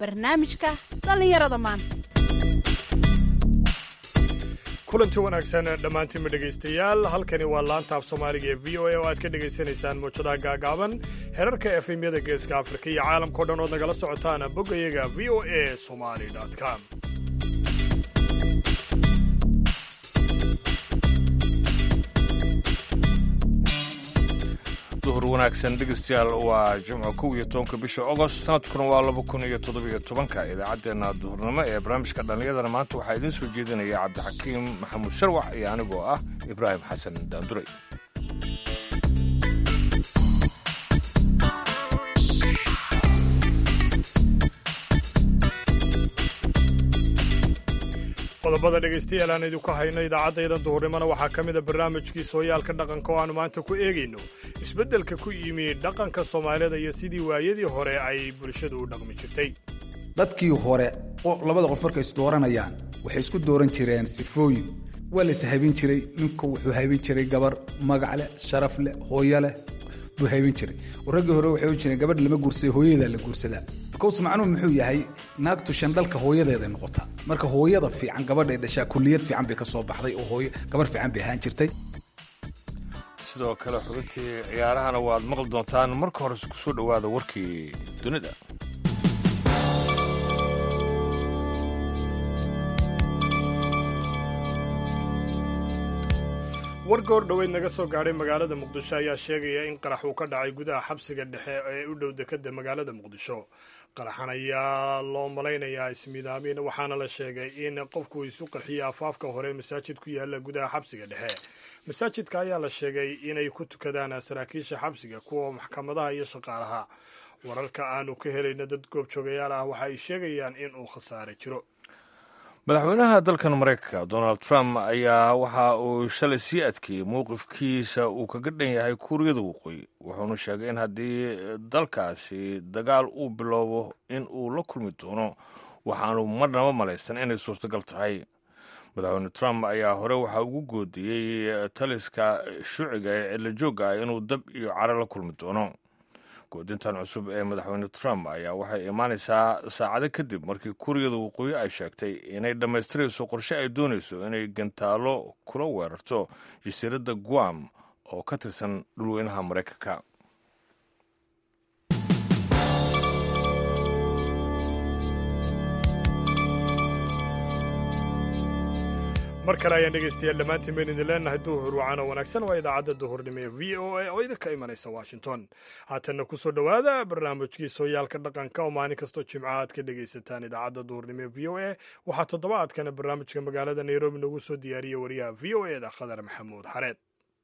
barnaamijka dhallinyarada maanta kulanti wanaagsan dhammaantiinba dhegaystayaal halkani waa laanta af soomaaliga ee v o a oo aad ka dhegaysanaysaan muujadaha gaagaaban herarka efemyada geeska afrika iyo caalamkao dhan ood nagala socotaan boggayaga v o a somali com duhur wanaagsan dhegeystayaal waa jimco kow iyo tobanka bisha ogost sanadkuna waa laba kun iyo toddobiyo tobanka idaacaddeenna duhurnimo ee barnaamijka dhallinyadana maanta waxaa idiin soo jeedinaya cabdixakiim maxamuud sharwax iyo anigoo ah ibraahim xasan daanduray qodobada dhegaystayaal aan idinku hayno idaacaddaydan duhurnimona waxaa ka mida barnaamijkii sooyaalka dhaqanka oo aanu maanta ku eegayno isbeddelka ku yimi dhaqanka soomaalida iyo sidii waayadii hore ay bulshadu u dhaqmi jirtay dadkii hore labada qof markay isdooranayaan waxay isku dooran jireen sifooyin waa la ishaybin jiray ninku wuxuu haybin jiray gabar magac leh sharaf leh hooyo leh buu haybin jiray raggii hore waxay ohan jireen gabadh lama guursada hooyadaa la guursadaa bikows macnuhu muxuu yahay naagtu shandhalka hooyadeeday noqotaa marka hooyada fiican gabadhay dhashaa kulliyad fiican bay ka soo baxday oo hooyo gabarh fiican bay ahaan jirtay sidoo kale xubintii ciyaarahana waad maqli doontaan marka hore ku soo dhowaada warkii dunida war goor dhoweyd naga soo gaadhay magaalada muqdisho ayaa sheegaya in qarax uu ka dhacay gudaha xabsiga dhexe ee u dhow dekadda magaalada muqdisho qaraxan ayaa loo malaynayaa ismiidaamin waxaana la sheegay in qofku isu qarxiyay afaafka hore masaajid ku yaala gudaha xabsiga dhexe masaajidka ayaa la sheegay inay ku tukadaan saraakiisha xabsiga kuwa maxkamadaha iyo shaqaalaha wararka aanu ka helayna dad goobjoogayaal ah waxa ay sheegayaan in uu khasaare jiro madaxweynaha dalkan maraykanka donald trump ayaa waxa uu shalay sii adkeeyey mowqifkiisa uu kaga dhan yahay kuuriyada waqooyi wuxuuna sheegay in haddii dalkaasi dagaal uu bilowbo in uu la kulmi doono waxaanu marnaba malaysan inay suurtagal tahay madaxweyne trump ayaa hore waxaa ugu goodiyey taliska shuuciga ee cidlajoogga ah inuu dab iyo caro la kulmi doono goodintan cusub ee madaxweyne trump ayaa waxay imaanaysaa saacado kadib markii kuuriyada waqooyi ay sheegtay inay dhammaystirayso qorshe ay doonayso inay gantaalo kula weerarto jasiiradda guam oo ka tirsan dhulweynaha maraykanka mar kale ayaan dhegaystayaal dhammaantiin bayn idin leenahay duhur wacano wanaagsan waa idaacadda duhurnimo ee v o a oo idinka imanaysa washington haatanna ku soo dhowaada barnaamijkii sooyaalka dhaqanka oo maalin kastoo jimca aad ka dhegaysataan idaacadda duhurnimo ee v o a waxaa toddobaadkana barnaamijka magaalada nairobi noogu soo diyaariyey wariyaha v o eda khadar maxamuud xareed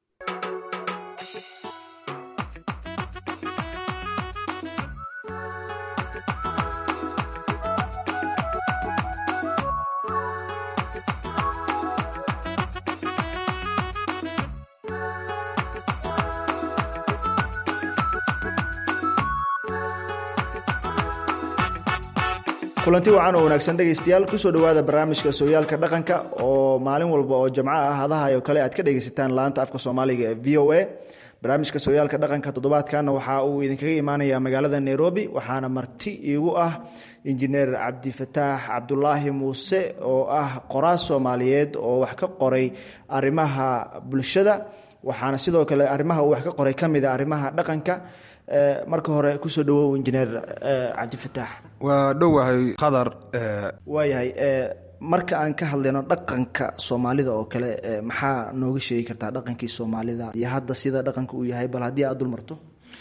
kulanti wacan oo wanaagsan dhegaystayaal kusoo dhowaada barnaamijka sooyaalka dhaqanka oo maalin walba oo jamco ah hadaha oo kale aad ka dhegaysataan laanta afka soomaaliga ee v o a barnaamijka sooyaalka dhaqanka toddobaadkana waxa uu idinkaga imaanaya magaalada nairobi waxaana marti iigu ah injineer cabdifataax cabdulaahi muuse oo ah qoraas soomaaliyeed oo wax ka qoray arrimaha bulshada waxaana sidoo kale arrimaha uu wax ka qoray ka mida arrimaha dhaqanka marka hore kusoo dhawow injineer cabdifataax waa dhowahay khadar waayahay marka aan ka hadlayno dhaqanka soomaalida oo kale maxaa nooga sheegi kartaa dhaqankii soomaalida iyo hadda sida dhaqanka uu yahay bal haddii aad dul marto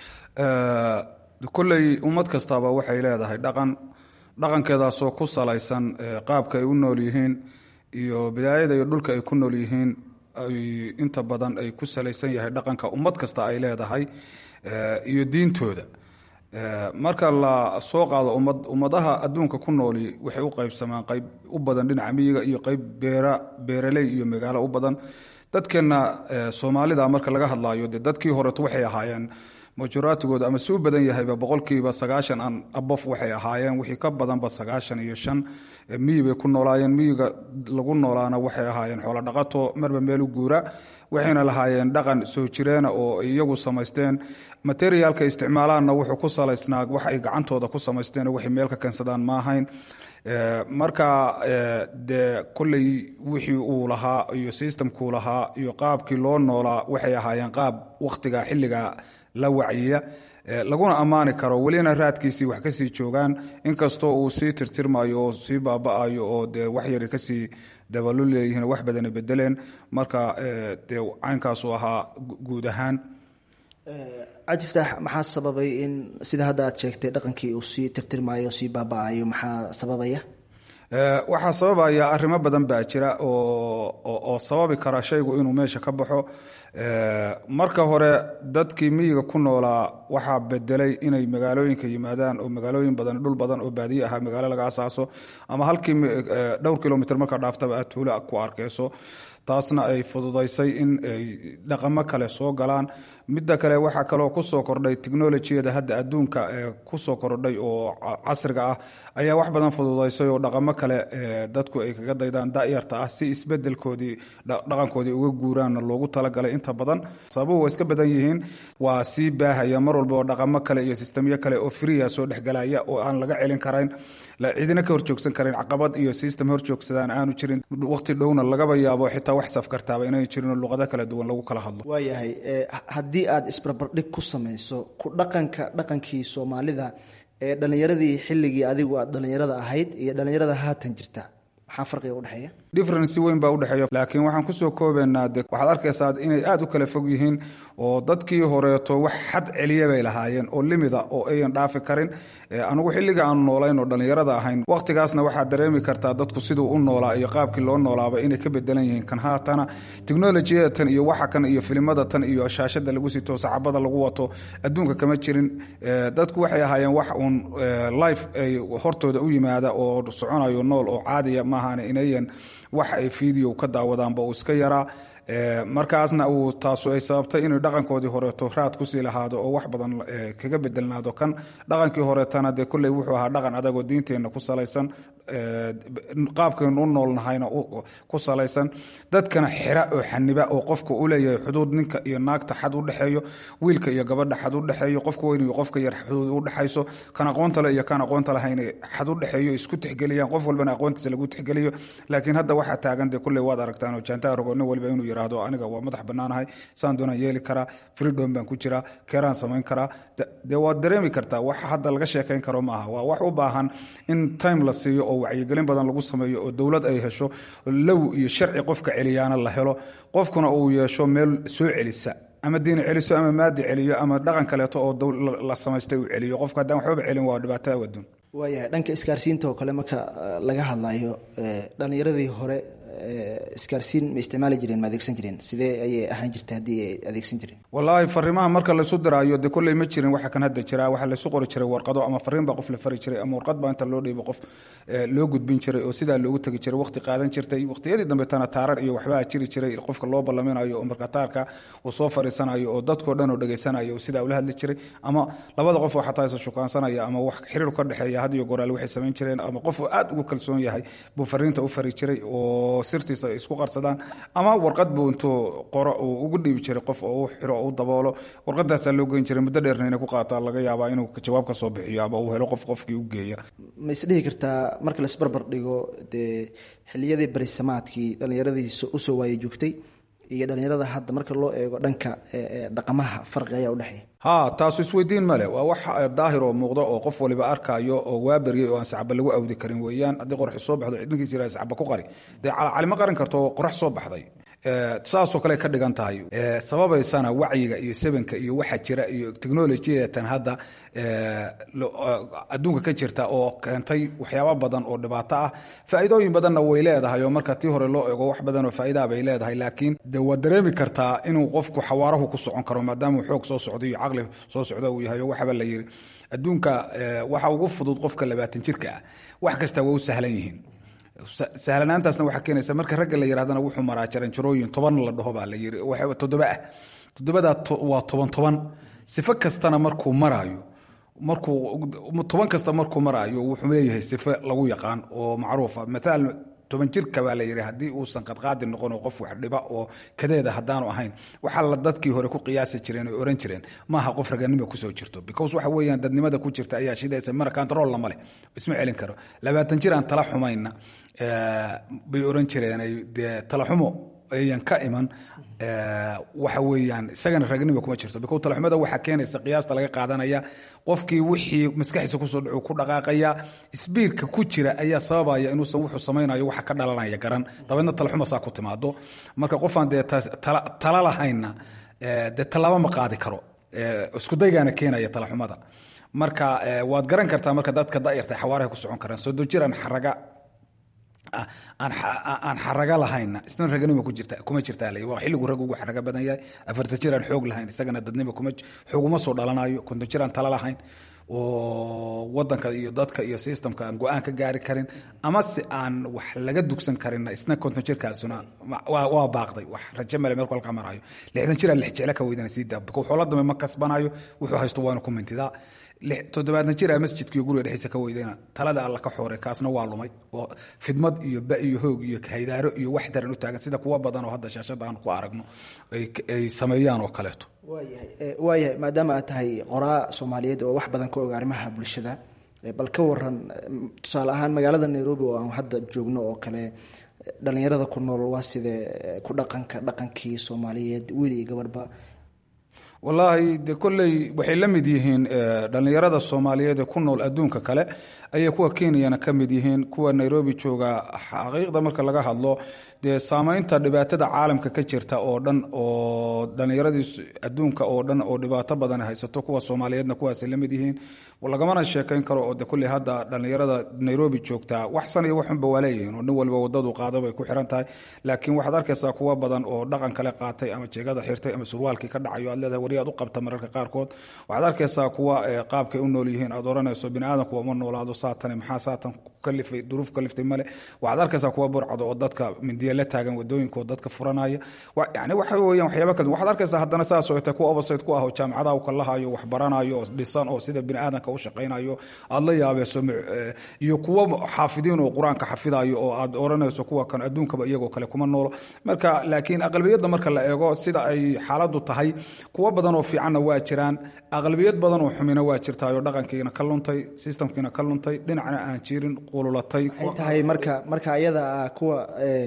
kolley ummad kastaaba waxay leedahay dhaqan dhaqankeedaasoo ku salaysan qaabka ay u nool yihiin iyo bidaayada iyo dhulka ay ku nool yihiin ay inta badan ay ku salaysan yahay dhaqanka ummad kasta ay leedahay iyo diintooda marka la soo qaado ummad ummadaha adduunka ku nooli waxay u qaybsamaan qayb u badan dhinaca miyiga iyo qayb beera beeraley iyo magaalo u badan dadkeenna soomaalida marka laga hadlaayo dee dadkii horeto waxay ahaayeen majoraatigooda ama si u badan yahayba boqolkiiba sagaashan an abof waxay ahaayeen wixii ka badanba sagaashan iyo shan miyi bay ku noolaayeen miyiga lagu noolaana waxay ahaayeen xoolo dhaqato marba meel u guura waxayna lahaayeen dhaqan soo jireena oo iyagu samaysteen materiaalka isticmaalaanna wuxuu ku salaysnaa wax ay gacantooda ku samaysteen waxay meel ka keensadaan ma ahayn marka dee kolley wixii uu lahaa iyo systemkuu lahaa iyo qaabkii loo noolaa waxay ahaayeen qaab wakhtiga xilliga la wacyiya laguna ammaani karo welina raadkiisii wax kasii joogaan inkastoo uu sii tirtirmayo oo sii baaba-ayo oo dee wax yari kasii dabalu leeyihiin wax badana bedeleen marka dee caynkaasuu ahaa guud ahaan cajiftaax maxaa sababay in sida hadda aad sheegtay dhaqankii uu sii tirtirmaayo sii baaba-ayo maxaa sababaya waxaa sababaya arrimo badan baa jira oo sababi kara shaygu inuu meesha ka baxo marka hore dadkii miyiga ku noolaa waxaa bedelay inay magaalooyinka yimaadaan oo magaalooyin badan dhul badan oo baadiye ahaa magaalo laga asaaso ama halkii dhowr kilomitr markaa dhaaftaba aad tuula ku arkayso taasna ay fududaysay in ay dhaqamo kale soo galaan midda kale waxaa kaloo kusoo kordhay technolojiyada hadda adduunka kusoo kordhay oo casriga ah ayaa wax badan fududaysay oo dhaqamo kale dadku ay kaga daydaan dayarta ah si isbedelkoodii dhaqankoodii uga guuraanna loogu talagalay inta badan sababuhu waa iska badan yihiin waa sii baahaya mar walba oo dhaqamo kale iyo sistemyo kale oo friya soo dhexgalaya oo aan laga celin karayn cidina ka horjoogsan karin caqabad iyo system horjoogsadaan aanu jirin waqti dhowna lagaba yaabo xitaa wax safkartaaba inay jirin oo luqado kala duwan lagu kala hadlo waayahay haddii aad isbarbardhig ku samayso ku dhaqanka dhaqankii soomaalida ee dhallinyaradii xilligii adigu aad dhallinyarada ahayd iyo dhallinyarada haatan jirta maxaa farqiga udhexeeya difference weyn baa udhexeeya laakiin waxaan kusoo koobaynaa de waxaad arkaysaa inay aada u kala fog yihiin oo dadkii horeeto wax xad celiya bay lahaayeen oo limida oo ayan dhaafi karin anigu xilliga aanu noolayn oo dhallinyarada ahayn wakhtigaasna waxaad dareemi kartaa dadku siduu u noolaa iyo qaabkii loo noolaaba inay ka bedelan yihiin kan haatana technolojiyada tan iyo waxa kan iyo filimada tan iyo shaashada lagu sito sacabada lagu wato adduunka kama jirin dadku waxay ahaayeen wax uun life ay hortooda u yimaada oo soconayo nool oo caadiya maahan inayan wax ay video ka daawadaanba uu iska yaraa markaasna uu taasu ay sababtay inay dhaqankoodii horeeto raad kusii lahaado oo wax badan kaga bedelnaado kan dhaqankii horeetana dee kolley wuxuu ahaa dhaqan adagoo diinteenna ku salaysan qaabkaynu u noolnahayna ku salaysan dadkana xira oo xaniba oo qofka u leeyahay xuduud ninka iyo naagta xad u dhexeeyo wiilka iyo gabadha xad u dhexeeyo qofka weyn iyo qofka yar xuduud u dhexayso kan aqoonta le iyo kan aqoonta lahayn xad u dhexeeyo isku tixgeliyaan qof walbana aqoontiisa lagu tixgeliyo laakiin hadda waxaa taagan dee kolley waad aragtaan oo jaantaa rogo nin walba inuu yiraahdo aniga waa madax bannaanahay saan doonaan yeeli karaa freedom baan ku jiraa keeraan samayn karaa dee waad dareemi kartaa wax hadda laga sheekayn karo maaha waa wax u baahan in time la siiyo oo wacyigelin badan lagu sameeyo oo dowlad ay hesho low iyo sharci qofka celiyaana la helo qofkuna uu yeesho meel soo celisa ama diini celiso ama maadi celiyo ama dhaqan kaleeto oo la samaystay uu celiyo qofka haddaan waxbaba celin waa dhibaato awadun waayahay dhanka isgaarsiinta oo kale marka laga hadlayo dhallinyaradii hore isgaarsiin ma isticmaali jireen ma adeegsan jireen sidee ayay ahaan jirtay haddii ay adeegsan jireen wallaahi fariimaha marka laysu diraayo dee kolley ma jirin waxa kan hadda jira waxaa laysu qori jiray warqado ama fariin baa qof la fari jiray ama warqad baa inta loo dhiibo qof loo gudbin jiray oo sidaa loogu tegi jiray waqti qaadan jirtay waqtiyadii dambetana taarar iyo waxbaa jiri jiray qofka loo ballaminayo oo marka taarka uu soo fariisanayo oo dadkoo dhan oo dhegaysanayo oo sidaa ula hadli jiray ama labada qof oo xataa isa shukaansanaya ama wax xiriir ka dhexeeya had iyo goraal waxay samayn jireen ama qof aad ugu kalsoon yahay buu fariinta u fari jiray oo sirtiisa isku qarsadaan ama warqad buu intuu qoro uu ugu dhiibi jiray qof oo u xiro oo u daboolo warqadaasaa loo geyn jiray muddo dheerna inay ku qaataa laga yaabaa inuu jawaab ka soo bixiyo ama uu helo qof qofkii u geeya ma isdhihi kartaa marka laisbarbar dhigo dee xiliyadii barisamaadkii dhallinyaradii usoo waaye joogtay iyo dhallinyarada hadda marka loo eego dhanka dhaqamaha farqi ayaa udhexeeya ha taasu isweydiin male waa wax daahir oo muuqda oo qof waliba arkaayo oo waa beryay oo aan sacba lagu awdi karin weeyaan haddii qorax soo baxdo cidinkiis yiraha sacba ku qari dee calima qarin karto qorax soo baxday saasoo kale ka dhigan tahay sababaysana wacyiga iyo sabanka iyo waxa jira iyo technolojiyatan hadda adduunka ka jirta oo keentay waxyaaba badan oo dhibaato ah faa'iidooyin badanna way leedahay oo marka tii hore loo ego wax badan oo faa'iidaa bay leedahay laakiin de waad dareemi kartaa inuu qofku xawaarahu ku socon karo maadaama xoog soo socda iyo caqli soo socda uu yahay oo waxaba la yiri adduunka waxa ugu fudud qofka labaatan jirka ah wax kasta waa u sahlan yihiin sahlanaantaasna waxaa keenaysa marka ragga la yirahdana wuxuu maraa jaranjarooyin toban la dhaho baa la yiri toddoba ah toddobadaa waa toban toban sifo kastana markuu maraayo markuu toban kasta markuu maraayo wuxuu leeyahay sifo lagu yaqaan oo macruufa maaal toban jirka baa la yidhi haddii uusan qadqaadi noqon oo qof wax dhiba oo kadeeda haddaanu ahayn waxaa la dadkii hore ku qiyaasi jireen oo oran jireen maaha qof raganimo kusoo jirto because waxa weeyaan dadnimada ku jirta ayaa shidaysa mara control lama leh isma celin karo labaatan jir aan tala xumayna bay oran jireen dee tala xumo ayan ka iman waxa weeyaan isagana ragnimo kuma jirto bikow talaxumada waxaa keenaysa qiyaasta laga qaadanaya qofkii wixii maskaxiisa kusoo dhacu ku dhaqaaqaya sbiirka ku jira ayaa sababaya inuusan wuxuu samaynayo waxa ka dhalanaya garan dabeedna talaxuma saa ku timaado marka qofaan dee tala lahayna dee tallaabo ma qaadi karo iskudaygaana keenaya talaxumada marka waad garan kartaa marka dadka dayarta xawaaraha ku socon karaan soo dojiraan xaraga aan xaraga lahayna isna raganimo kuma jirtaa waa xilligu rag ugu xaraga badan yahay afarta jir aan xoog lahayn isagana dadnimo xooguma soo dhalanayo konton jir aan tala lahayn oo wadanka iyo dadka iyo systemka aan go-aan ka gaari karin ama se aan wax laga dugsan karinna isna konton jirkaasuna waa baaqday wax raje male meel kolka marayo lixdan jir aan lix jecla ka weydana sii daa xoola dambe ma kasbanayo wuxuu haysto waanu ku mintidaa toddobaadna jira masjidkaiyo guriga dhexdiisa ka weydayna talada alla ka xooray kaasna waa lumay oo fidmad iyo ba iyo hoog iyo haydaaro iyo wax daran u taagan sida kuwa badan oo hadda shaashada aan ku aragno ay sameeyaan oo kaleeto waayahay maadaama aad tahay qoraa soomaaliyeed oo wax badan ka og arrimaha bulshada bal ka waran tusaale ahaan magaalada nairobi oo aan hadda joogno oo kale dhalinyarada ku nool waa sidee ku dhaqanka dhaqankii soomaaliyeed wiil iyo gabadhba wallaahi de kolley waxay la mid yihiin dhallinyarada soomaaliyeed ee ku nool adduunka kale ayay kuwa kenyana ka mid yihiin kuwa nairobi jooga xaqiiqda marka laga hadlo dee saamaynta dhibaatada caalamka ka jirta oo dhan oo dhallinyaradii adduunka oo dhan oo dhibaato badan haysato kuwa soomaaliyeedna kuwaasay la mid yihiin lagamana sheekayn karo oo de kolley hadda dhallinyarada nairobi joogtaa wax san iyo waxunba waa leeyihiin oo nin waliba wadadu qaado bay ku xiran tahay laakiin waxaad arkaysaa kuwa badan oo dhaqan kale qaatay ama jeegada xirtay ama surwaalkii ka dhacayo aad leedahay wari aad u qabta mararka qaarkood waxaad arkaysaa kuwa qaabkay u nool yihiin aad oranayso biniaadanku uma noolaado saatane maxaa saatan kalifay duruuf kaliftay male waxaad arkaysaa kuwa burcado oo dadka mindiya la taagan wadooyinka oo dadka furanaya yani waxa weeyaan waxyaaba kale waxaad arkaysaa haddana saas oo tay kuwa overside ku ah oo jaamacadaha u kalahayo wax baranayo oo dhisan oo sida biniaadanka u shaqaynayo aad la yaabayso iyo kuwa xaafidiin oo qur-aanka xafidayo oo aad oranayso kuwa kan adduunkaba iyagoo kale kuma noolo marka laakiin aqlabiyadda marka la eego sida ay xaaladu tahay kuwa badan oo fiicanna waa jiraan aqlabiyad badan oo xumina waa jirtaayoo dhaqankiina ka luntay systemkiina ka luntay dhinacna aan jirin qululatay maxay tahay marka marka ayada ah kuwa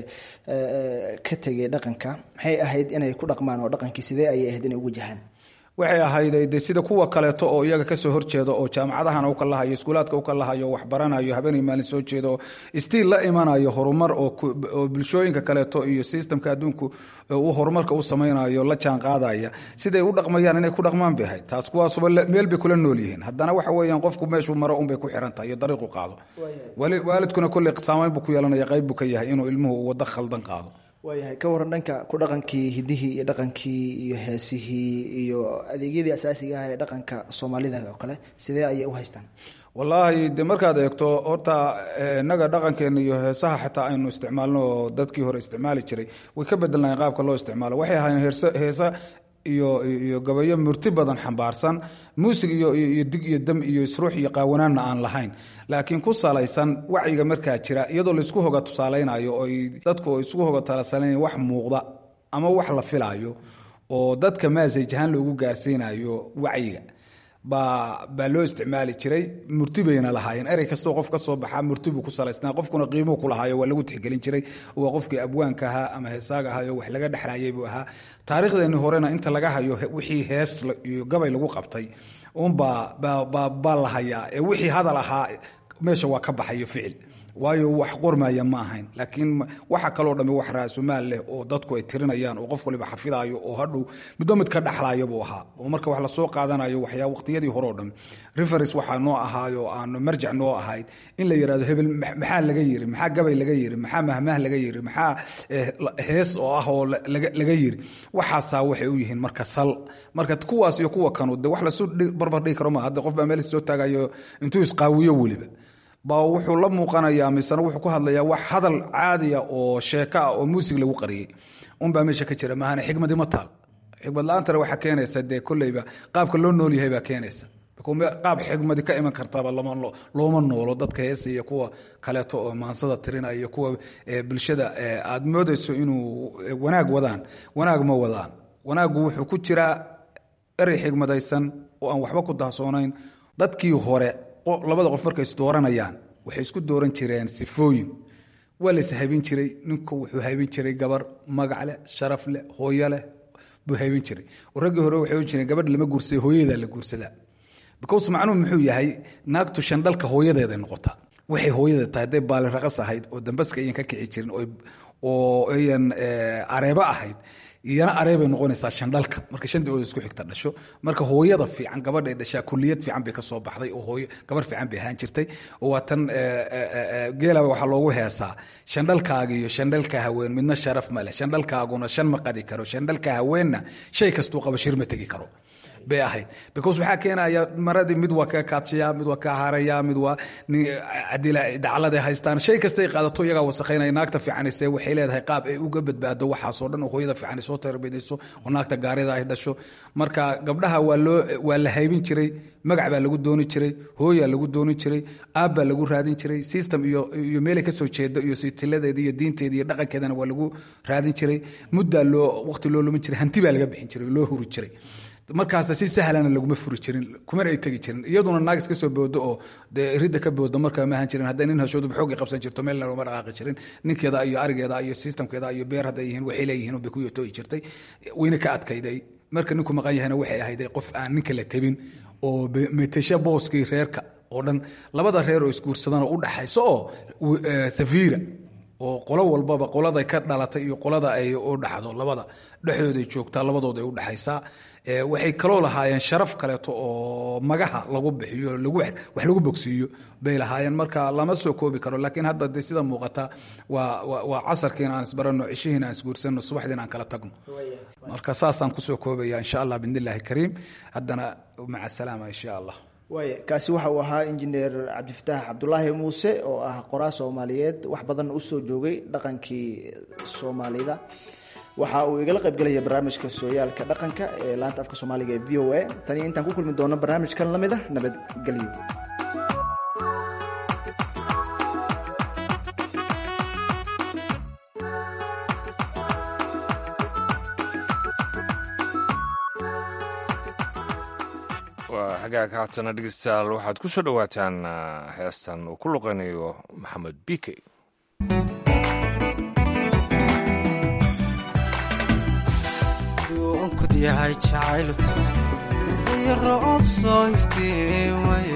ka tegay dhaqanka maxay ahayd inay ku dhaqmaan oo dhaqankii sidee ayay ahayd inay ugu jahaan waxay ahayd de sida kuwa kaleeto oo iyaga kasoo horjeeda oo jaamacadahana u kalahayo iskuulaadka u kalahayo wax baranayo habeenay maalin soo jeeda oo stiil la imanayo horumar oo bulshooyinka kaleeto iyo systemka adduunku uu horumarka u samaynayo la jaan qaadaya siday u dhaqmayaan inay ku dhaqmaan bay ahayd taas kuwaasuba meel bay kula nool yihiin haddana waxa weeyaan qofku meeshuu maro unbay ku xiran tahay iyo dariiqu qaado waalidkuna kolley saamayn buu ku yeelanaya qayb buu ka yahay inuu ilmuhu waddo khaldan qaado waayahay ka waran dhanka ku dhaqankii hidihii iyo dhaqankii iyo heesihii iyo adeegyadii asaasiga ah ee dhaqanka soomaalida oo kale sidee ayay u haystaan wallaahi de markaad eegto horta innaga dhaqankeena iyo heesaha xataa aynu isticmaalno oo dadkii hore isticmaali jiray way ka bedelnayen qaabka loo isticmaalo waxay ahaayeen heesa iyo iyo gabayo murti badan xambaarsan muusig iyo iyo dig iyo dam iyo isruux iyo qaawanaanna aan lahayn laakiin ku salaysan wacyiga markaa jira iyadoo laisku hoga tusaalaynayo oo dadku isugu hoga talasalaynaya wax muuqda ama wax la filaayo oo dadka maasaj ahaan loogu gaarsiinayo wacyiga baa baa loo isticmaali jiray murti bayna lahaayeen erey kastoo qof ka soo baxaa murti buu ku salaysnaa qofkuna qiimuu ku lahaayo waa lagu tixgelin jiray waa qofkii abwaanka ahaa ama heesaaga ahaayoo wax laga dhexlaayay buu ahaa taarikhdeeni horena inta laga hayo wixii hees iyo gabay lagu qabtay unbaa baa la hayaa ee wixii hadal ahaa meesha waa ka baxayo ficil waayo wax qormaya ma ahayn laakiin waxa kaloo dhamme wax raasumaal leh oo dadku ay tirinayaan oo qof waliba xafidaayo oo hadhow midba mid ka dhexlaayo buu ahaa oo marka wax lasoo qaadanayo waxyaa waqtiyadii hore o dhan reference waxaa noo ahaayo aanu marjac noo ahayd in la yidhahdo hebel maxaa laga yiri maxaa gabay laga yiri maxaa mahmah laga yiri maxaa hees oo ah oo laga yiri waxaasaa waxay u yihiin marka sal marka kuwaas iyo kuwa kanu de wax lasu barbar dhigi karo ma hadda qof baa meel soo taagayo intuu isqaawiyo weliba baa wuxuu la muuqanayaa misena wuxuu ku hadlayaa wax hadal caadiya oo sheeko ah oo muusig lagu qariyey unbaa meesha ka jira maahane xikmadi ma taal xikmad la-aantana waxaa keenaysa dee kolleyba qaabka loo nool yahay baa keenaysa qaab xikmadi ka iman kartaba looma noolo dadka heesa iyo kuwa kaleeto oo maansada tirinaya iyo kuwa bulshada aad moodayso inuu wanaag wadaan wanaag ma wadaan wanaaggu wuxuu ku jiraa erey xigmadaysan oo aan waxba ku dahsoonayn dadkii hore labada qof markay isdooranayaan waxay isku dooran jireen sifooyin waa lays haybin jiray ninku wuxuu haybin jiray gabar magac leh sharaf leh hooyo leh buu haybin jiray raggii hore waxay ohan jireen gabadh lama guursada hooyadaa la guursadaa because macnuhu muxuu yahay naagtu shandhalka hooyadeeday noqotaa waxay hooyada tahay hadday baaliraqas ahayd oo dambaska ayan ka kici jirin oo ayan areebo ahayd iyana areebay noqonaysaa shandhalka marka shandooda isku xigta dhasho marka hooyada fiican gabadhay dhashaa kuliyad fiican bay kasoo baxday oo hooyo gabar fiican bay ahaan jirtay oo waa tan geela waxaa loogu heesaa shandhalkaaga iyo shandhalka haween midna sharaf ma leh shandhalkaaguna shan ma qadi karo shandhalka haweenna shay kastuu qaba shir ma tegi karo bay ahayd because waxaa keenaya maradii mid waa ka kaadshayaa mid waa ka haraya mid waa daclada haystaan shay kastay qaadato iyagaa wasakhaynaya naagta fiicanise waxay leedahay qaab ay uga badbaado waxaasoo dhan oo hooyada fiican soo tarbiyadayso oo naagta gaarida ay dhasho marka gabdhaha waa loo waa la haybin jiray magac baa lagu dooni jiray hooyaa lagu dooni jiray aab baa lagu raadin jiray system iyo iyo meelay kasoo jeedo iyo sitiladeeda iyo diinteeda iyo dhaqankeedana waa lagu raadin jiray muddaa loo waqti loo lumin jiray hanti baa laga bixin jiray loo huri jiray markaasna si sahlana laguma furi jirin kumana ay tegi jirin iyaduna naag iska soo boodo oo dee ridda ka boodo markaa ma ahan jirin hadday nin hashooduba xoogay qabsan jirto meelna looma dhaqaaqi jirin ninkeeda iyo arigeeda iyo systemkeeda iyo beer hadday yihiin waxay leeyihiin bay ku yotooyi jirtay wayna ka adkayday marka ninku maqan yahayna waxay ahayday qof aan ninka la tabin oo metesha booskii reerka oo dhan labada reer oo isguursadana u dhaxayso oo safiira oo qolo walbaba qoladay ka dhalatay iyo qolada ay u dhaxdo labada dhexdooday joogtaa labadooda ay u dhaxaysaa waxay kaloo lahaayeen sharaf kaleeto oo magaha lagu bixiyo wax lagu bogsiiyo bay lahaayeen marka lama soo koobi karo laakiin hadda de sida muuqata waa casarkiina aan isbarano cishihiina aan isguursano subaxdiina aan kala tagno marka saasaan kusoo koobaya insha allah bidn illaahi kariim haddana maca salaama insha allah waaya kaasi waxa uu ahaa injineer cabdifataax cabdulaahi muuse oo ah qoraa soomaaliyeed wax badan usoo joogay dhaqankii soomaalida waxa uu igala qaybgelaya barnaamijka sooyaalka dhaqanka ee laanta afka soomaaliga ee v o a tani intaan ku kulmi doono barnaamijkan la mid ah nabadgelyo waa xagaag haatana dhegeystayaal waxaad ku soo dhowaataan heestan uu ku luqaynayo maxamed bike duunkud yahay jacaylku iyo roob soo iftiimaye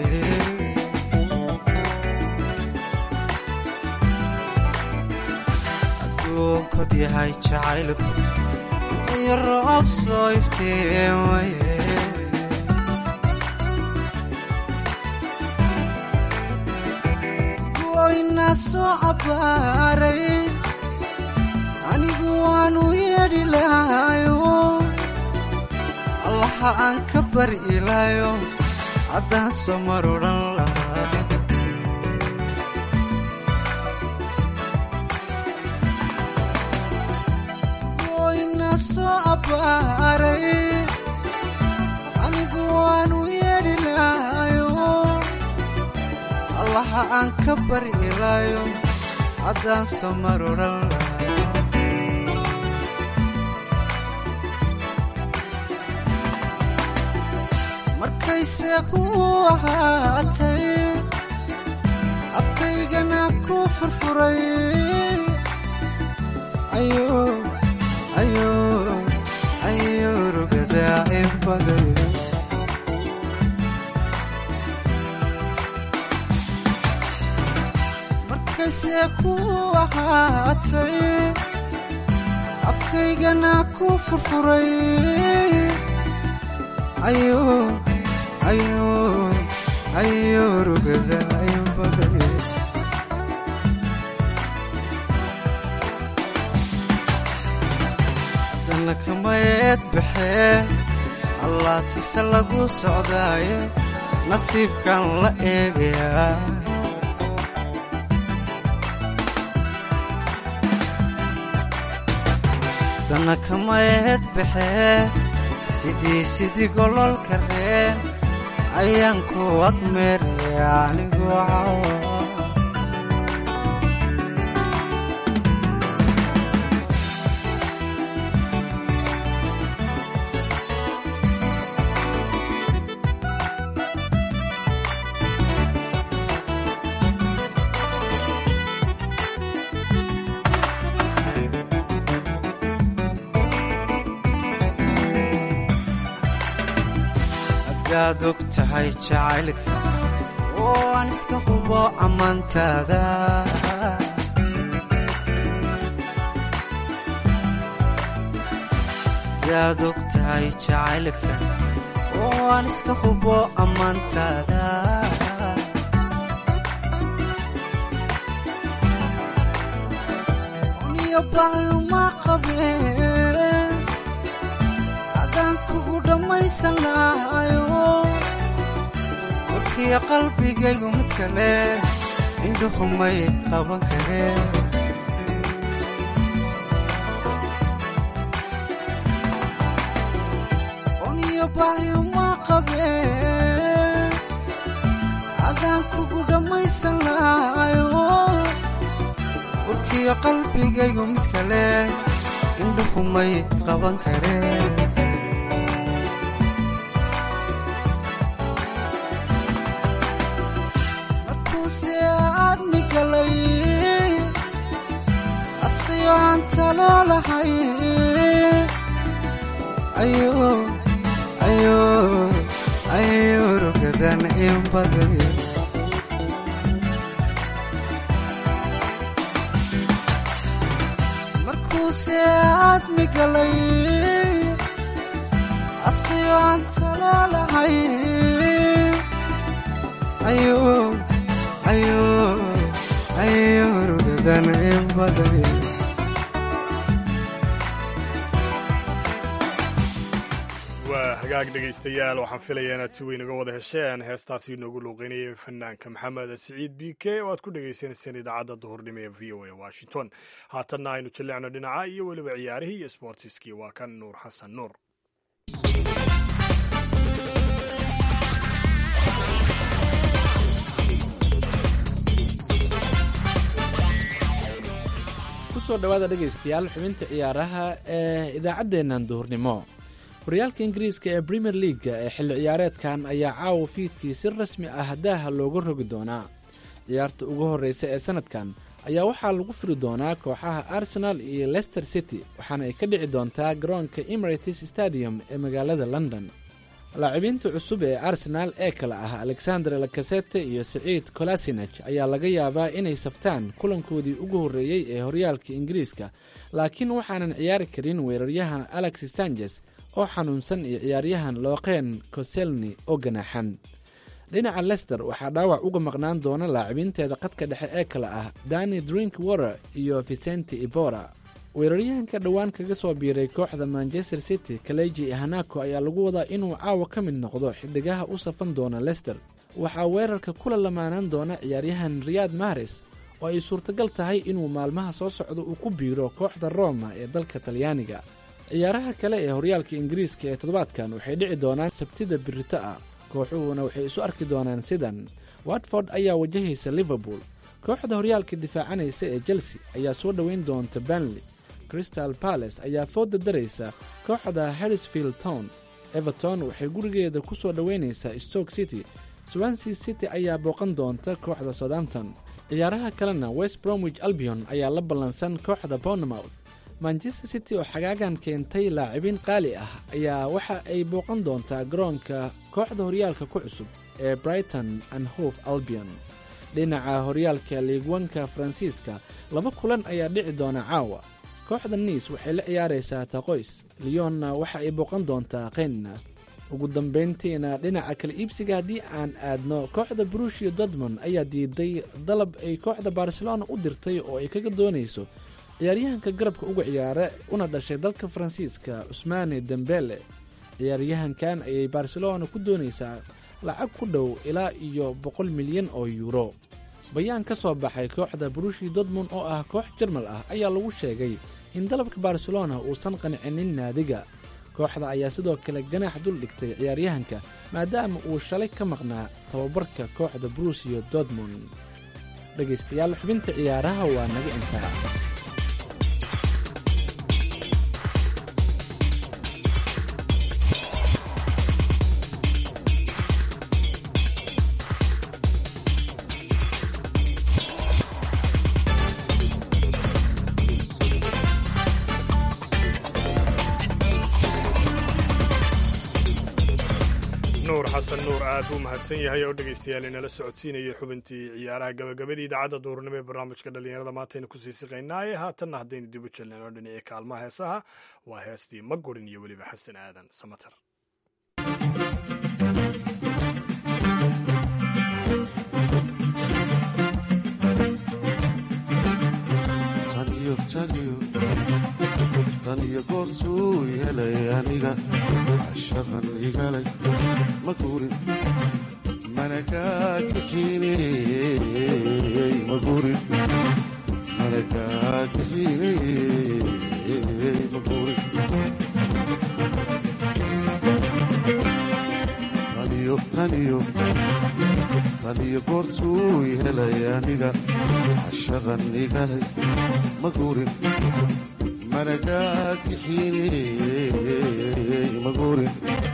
adduunkud yahay jacaylku iyo roob soo iftiimaye goyna soo cabbaaray anigu waanu yeedhi lahayo allaha aan ka bari ilaayo haddaan soo mar odhan lahaa goyna soo cabbaaray anigu waanu yeedhi lahayo allaha aan ka bari ilaayo haddaan soo mar odhan lahaa markayse ku ahaatay afkaygana ku furfuray ayo rugadaa inbaday markayse ku ahaatay afkaygana ku furfuray ayo ayo ayo rugada ayo baday haddana kamayeed baxee allaatise lagu socdaaye nasiibkan la eegayaa haddana kamayeed baxee sidii sidii gololka reen ayaan ku agmeeraya anigu cawa hadaad og tahay jacaylka oo aan iska hubo ammaantaada hadaad og tahay jacaylka oo aan iska hubo ammaantaada uniyo baayuma qabeen adaan kugu dhammaysan lahayo warkiya qalbigaygu mid kale indhuhumay qaban kareen uniyo baayuma qabeen adaan kugu dhammaysan lahayo warkiya qalbigaygu mid kale indhuhumay qaban kareen asqiyo aan taloo lahay ayuu rugadan in baday markuuse aadmi galay asqiyo aan taloo lahay ayuu rugadan in baday waa hagaag dhegaystayaal waxaan filayaa inaad si weyn uga wada hesheen heestaasi inoogu luuqeynayay fanaanka maxamed siciid b k oo aad ku dhagaysanayseen idaacadda duhurnimo ee v o a washington haatanna aynu jillicno dhinaca iyo weliba ciyaarihii iyo sboortiskii waa kan nuur xasan nuur kusoo dhowaada dhegaystayaal xubinta ciyaaraha ee idaacaddeennan duhurnimo horyaalka ingiriiska ee premier leaga ee xilli ciyaareedkan ayaa caawa fiidkii si rasmi ah daaha looga rogi doonaa ciyaarta ugu horreysa ee sanadkan ayaa waxaa lagu firi doonaa kooxaha arsenal iyo leicester city waxaana ay ka dhici doontaa garoonka emirates stadium ee magaalada london laacibiinta cusub ee arsenaal ee kale ah alexander lakasete iyo siciid kolasinaj ayaa laga yaabaa inay saftaan kulankoodii ugu horreeyey ee horyaalka ingiriiska laakiin waxaanan ciyaari karin weeraryahan alexis sanjes oo xanuunsan iyo ciyaaryahan looqeen koselni oo ganaaxan dhinaca lester waxaa dhaawac uga maqnaan doona laacibinteeda qadka dhexe ee kale ah dani drink water iyo vicenti ibora weeraryahanka dhowaan kaga soo biiray kooxda manchester city kaleji hanako ayaa lagu wadaa inuu caawa ka mid noqdo xidigaha u safan doona lester waxaa weerarka kula lamaanaan doona ciyaaryahan riyad mahares oo ay suurtagal tahay inuu maalmaha soo socdo uu ku biiro kooxda roma ee dalka talyaaniga ciyaaraha kale ee horyaalka ingiriiska ee toddobaadkan waxay dhici doonaan sabtida birito ah kooxuhuna waxay isu arki doonaan sidan watford ayaa wajahaysa liverpool kooxda horyaalka difaacanaysa ee chelsea ayaa soo dhoweyn doonta banley crystal balace ayaa fooda daraysa kooxda harrisfield town everton waxay gurigeeda ku soo dhoweynaysaa stoke city swansea city ayaa booqan doonta kooxda southampton ciyaaraha kalena west bromwich albion ayaa la ballansan kooxda bournemouth manchester city oo xagaagan keentay laacibiin qaali ah ayaa waxa ay booqan doontaa garoonka kooxda horyaalka ku cusub ee brighton and hove albion dhinaca horyaalka liigwanka faransiiska laba kulan ayaa dhici doona caawa kooxda niis waxay la ciyaaraysaa taqoys liyonna waxa ay booqan doontaa khenna ugu dambayntiina dhinaca kala iibsiga haddii aan aadno kooxda brushia dortmond ayaa diiday dalab ay kooxda barcelona u dirtay oo ay kaga doonayso ciyaaryahanka garabka uga ciyaara una dhashay dalka faransiiska cusmaane dembele ciyaaryahankan ayay barcelona ku doonaysaa lacag ku dhow ilaa iyo boqol milyan oo yuuro bayaan ka soo baxay kooxda brushi dortmond oo ah koox jarmal ah ayaa lagu sheegay in dalabka barcelona uusan qancinin naadiga kooxda ayaa sidoo kale ganaax dul dhigtay ciyaaryahanka maadaama uu shalay ka maqnaa tababarka kooxda brusiyo dortmund dhegaystayaal xubinta ciyaaraha waa naga intaa nuur xasan nuur aad buu mahadsan yahay oo dhegaystayaal inala socodsiinayay xubintii ciyaaraha gabagabadii idaacadda duurnimo ee barnaamijka dhallinyarada maantaynu kusii siqaynaaye haatanna haddaynu dib u jelnano dhinacii kaalmaha heesaha waa heestii magurin iyo weliba xasan aadan samater tan iyo goortuu helay aniga shaqan igalay ma guurin mana kaa kaxiiney ma guurin mana kaa kaxiiney ma guurin taniyo taniyo taniyo goortuu helay aniga shaqan igalay ma guurin managaagixiney maguurin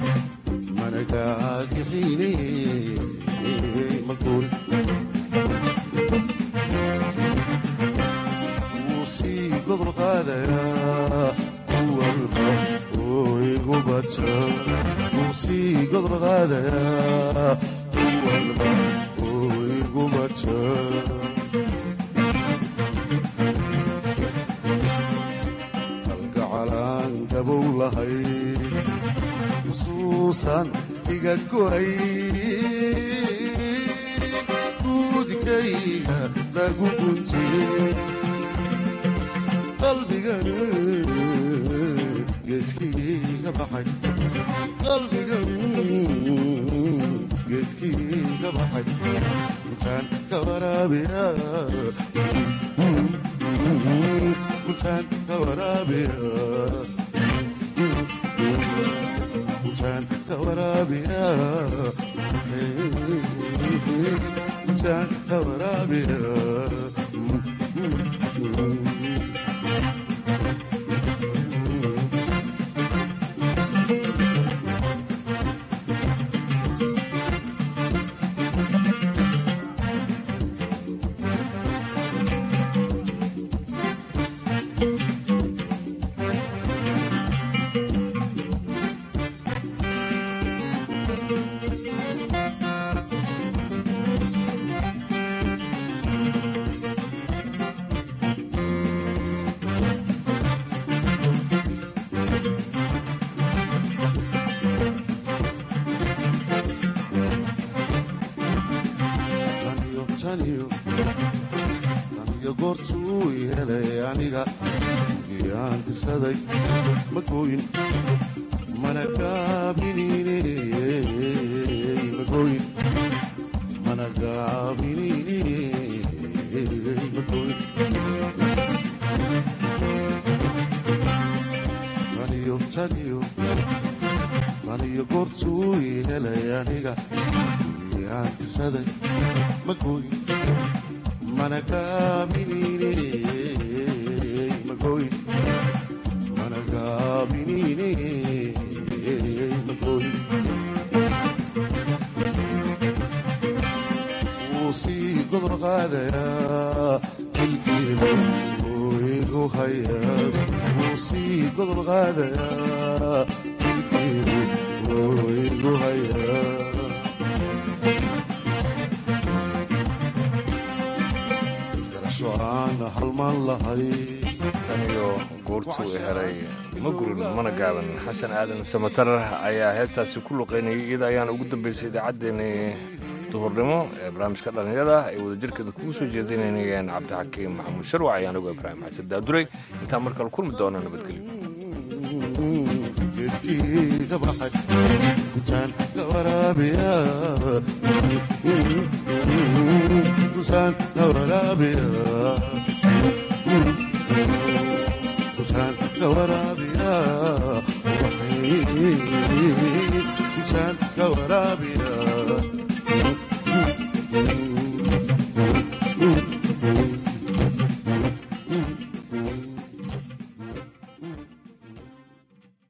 managaagixiney maguurin wuu sii gobol qaadayaa kuwalba oo igu bata wuu sii gobol qaadayaa kuwalba oo igu bata xusuusan iga goray guudkayga lagu guntiyey qalbigan geedkiiga baxay qalbigan geedkiiga baxay mutaan ka waraabiya mutaan ka waraabiya taniyo goortuu helay aniga giyaan tisaday ma gooyin mana gaabiniiney ma gooyin mana gaabiniiney ma gooyin taniyo taniyo taniyo goortuu helay aniga giyaan tisaday ma gooyin mana gaabiniiney ma gooyin mana gaabiniiney ma gooyin wuu sii gobol qaadayaa qalbiga wuu igu hayaa wuu sii gobol qaadayaa qalbiga wuu igu hayaa tan iyo goortuu helay ma gurin mana gaaban xasan aadan samatar ayaa heestaasi ku luqaynayay iyada ayaana ugu dambaysay idaacaddeenii duhurnimo ee barnaamijka dhallinyada ay wadajirkeeda kugu soo jeedinayeen cabdixakiim maxamuud sharwac ayaan ugu ibraahim xasan daaduray intaan mar kale kulmi doona nabadgelyo geedkiiga baxay kutaan ka waraabiya kutaan ka waraabiya kutaan ka waraabiya waxay weeye